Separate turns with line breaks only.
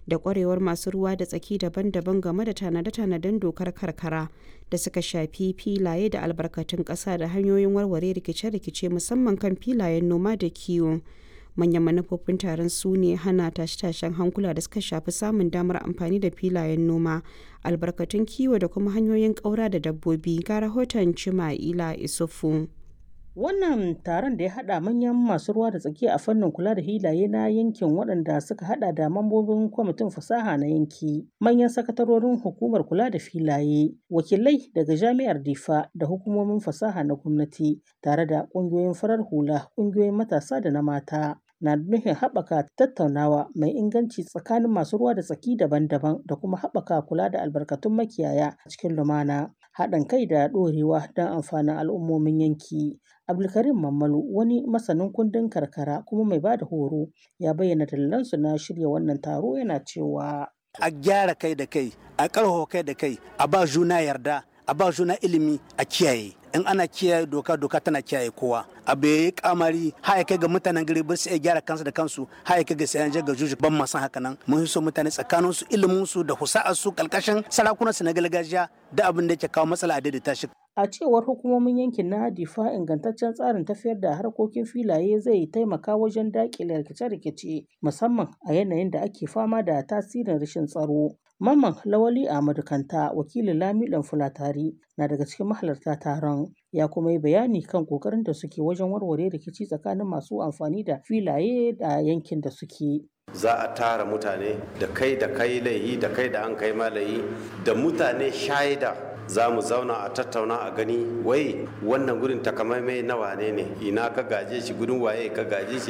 da kwarewar masu ruwa da tsaki daban-daban game da tanade-tanaden dokar karkara da suka shafi filaye da albarkatun ƙasa da hanyoyin warware rikice-rikice musamman kan filayen noma da kiwo. manyan manufofin taron su ne hana tashe-tashen hankula da suka shafi samun damar amfani da filayen noma albarkatun kiwo da kuma hanyoyin ƙaura da dabbobi ga rahoton cima'ila isufu
Wannan taron da ya haɗa manyan masu ruwa da tsaki a fannin kula da hilaye na yankin waɗanda suka haɗa da mambobin kwamitin fasaha na yanki, manyan sakatarorin hukumar kula da filaye, wakilai daga jami'ar Difa da hukumomin fasaha na gwamnati, tare da ƙungiyoyin farar hula, ƙungiyoyin matasa da na mata. na nufin haɓaka tattaunawa mai inganci tsakanin masu ruwa da tsaki daban-daban da kuma haɓaka kula da albarkatun makiyaya a cikin lumana haɗin kai da ɗorewa don amfanin al'ummomin yanki abdulkarim mammalu wani masanin kundin karkara kuma mai bada horo ya bayyana dalilansu na shirya wannan taro yana cewa
a gyara kai da kai a ƙarfafa kai da kai a ba juna yarda a ba juna ilimi a kiyaye in ana kiyaye doka doka tana kiyaye kowa abu ya yi kamari har kai ga mutanen gari ba su iya gyara kansu da kansu har kai ga sayan ga juju ban masan haka nan mun so mutane tsakanin su ilimin su da husa'ar su kalkashin sarakunan su na gargajiya da abin da yake kawo matsala a daidaita shi
a cewar hukumomin yankin na difa ingantaccen tsarin tafiyar da harkokin filaye zai taimaka wajen daƙile rikice-rikice musamman a yanayin da ake fama da tasirin rashin tsaro Mamman Lawali Ahmadu Kanta wakilin Lamiɗan Fulatari na daga cikin mahalarta taron ya kuma yi bayani kan kokarin da suke wajen warware rikici tsakanin masu amfani da filaye da yankin da suke.
Za a tara mutane da kai da kai laihi da kai da an kai malayi da mutane shaida za mu zauna a tattauna a gani wai wannan gudun takamaimai na wane ne ina ka gaje shi gudun waye ka gaje shi